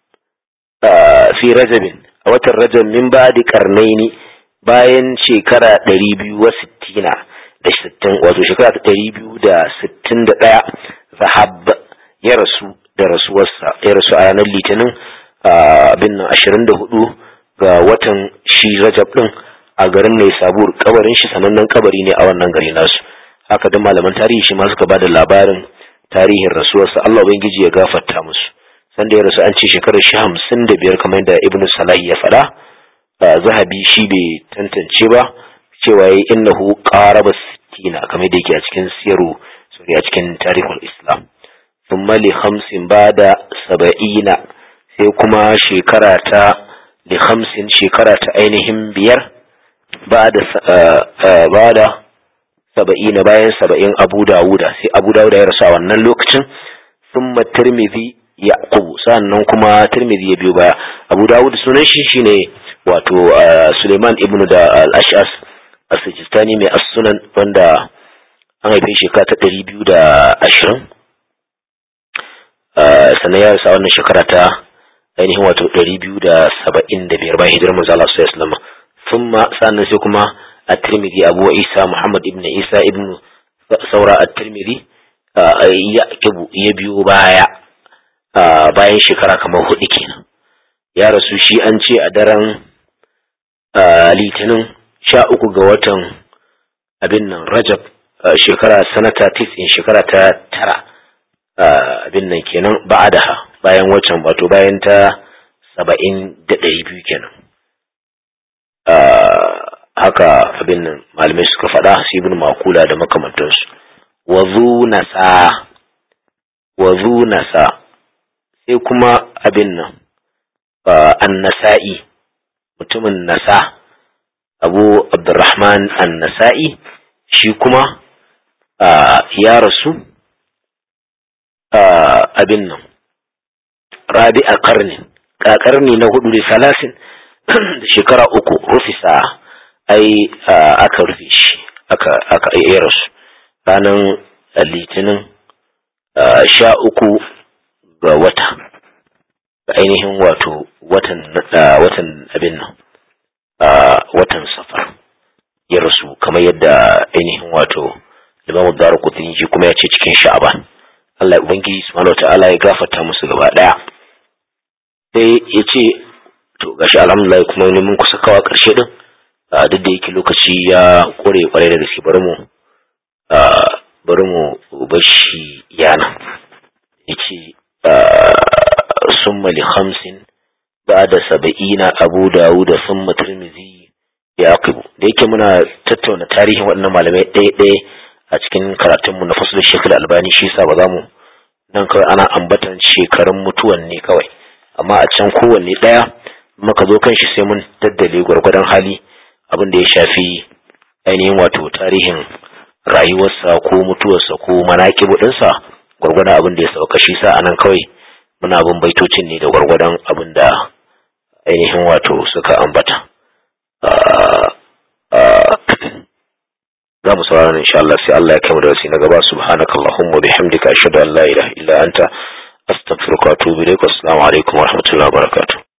A: fi rajabin a watan rajab min ba'di qarnaini bayan shekara 260 da sittin wato shekara ta ɗari biyu da sittin da ɗaya zahab ya rasu da rasuwarsa ya rasu a ranar litinin abin nan ashirin da hudu ga watan shi rajab ɗin a garin mai sabur kabarin shi sanannen kabari ne a wannan gari nasu haka da malaman tarihi shi ma suka ba da labarin tarihin rasuwarsa Allah ubangiji ya gafarta musu sanda ya rasu an ce shekarar shi hamsin da biyar kamar yadda ibnu salahi ya faɗa zahabi shi bai tantance ba cewa ya innahu qaraba sittina kamar da yake a cikin siyaru sorry a cikin tarihul islam thumma li khamsin bada saba'ina sai kuma shekara ta li khamsin shekara ta ainihin biyar bada bada saba'ina bayan saba'in abu dawuda sai abu dawuda ya rasu a wannan lokacin thumma tirmidhi yaqubu sannan kuma tirmidhi ya biyo baya abu dawud sunan shi shine wato suleiman ibnu da al-ash'as as-sijistani mai as-sunan wanda an haife shekara ta ɗari biyu da ashirin sannan ya rasa wannan shekara ta ainihin wato ɗari biyu da saba'in da biyar bayan hijirar manzo Allah sallallahu alaihi wasallam thumma sannan sai kuma at-tirmidhi abu isa muhammad ibn isa ibn saura at-tirmidhi ya ya biyo baya bayan shekara kamar hudu kenan ya rasu shi an ce a daren litinin sha uku ga watan abin nan rajab shekara sanata tisin shekara ta tara abin nan kenan ba'adaha bayan waccan wato bayan ta saba'in da ɗari biyu kenan haka abin nan malamai suka faɗa su ibn makula da makamantansu wazu nasa wazu nasa sai kuma abin nan annasa'i mutumin nasa abu abdurrahman annasa'i shi kuma ya rasu abin nan rabi a karni karni na hudu da salasin da shekara uku rufisa ai aka rufe shi aka ya rasu ranar litinin sha uku ga wata ainihin wato watan watan abin nan watan safar ya rasu kamar yadda ainihin wato limamu daru kutun shi kuma ya ce cikin sha'aban Allah ubangiji subhanahu ta'ala ya gafarta musu gaba daya sai ya ce to gashi alhamdulillah kuma ne mun kusa kawa karshe din duk da yake lokaci ya kore kwarai da gaske bari mu bari mu bashi yana yace ثم لخمس بعد سبعين أبو داود ثم ترمذي يعقب da yake muna tattauna tarihin waɗannan malamai ɗaya ɗaya a cikin karatunmu na fasulun shekul albani shi sa ba za mu nan kawai ana ambatan shekarun mutuwan ne kawai amma a can kowanne ɗaya muka zo kan shi sai mun daddale gwargwadon hali abin da ya shafi ainihin wato tarihin rayuwarsa ko mutuwarsa ko manaƙibu ɗinsa gwargwadon abin da ya sauka shi sa anan kawai muna bin baitocin ne da gwargwadon abin da ainihin wato suka ambata za mu saurara insha Allah sai Allah ya kai mu da wasi na gaba subhanakallahumma bihamdika ashhadu an la ilaha illa anta astaghfiruka wa atubu ilaik assalamu alaikum wa rahmatullahi wa barakatuh